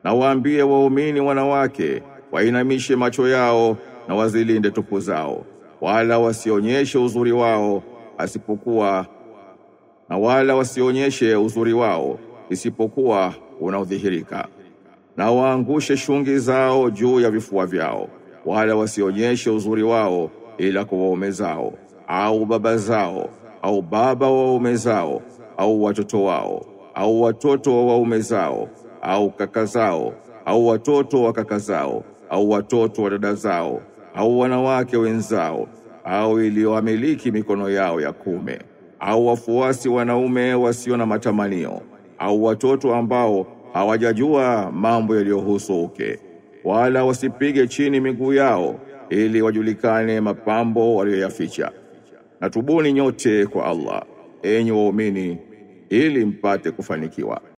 Na waambie waumini wanawake wainamishe macho yao na wazilinde tupu zao, wala wasionyeshe uzuri wao asipokuwa na wala wasionyeshe uzuri wao isipokuwa unaodhihirika, na waangushe shungi zao juu ya vifua vyao, wala wasionyeshe uzuri wao ila kwa waume zao au baba zao au baba wa waume zao au watoto wao au watoto wa waume zao au kaka zao au watoto wa kaka zao au watoto wa dada zao au wanawake wenzao au iliyoamiliki mikono yao ya kume au wafuasi wanaume wasio na matamanio au watoto ambao hawajajua mambo yaliyohusu uke, wala wasipige chini miguu yao ili wajulikane mapambo waliyoyaficha. Na tubuni nyote kwa Allah, enyi waumini, ili mpate kufanikiwa.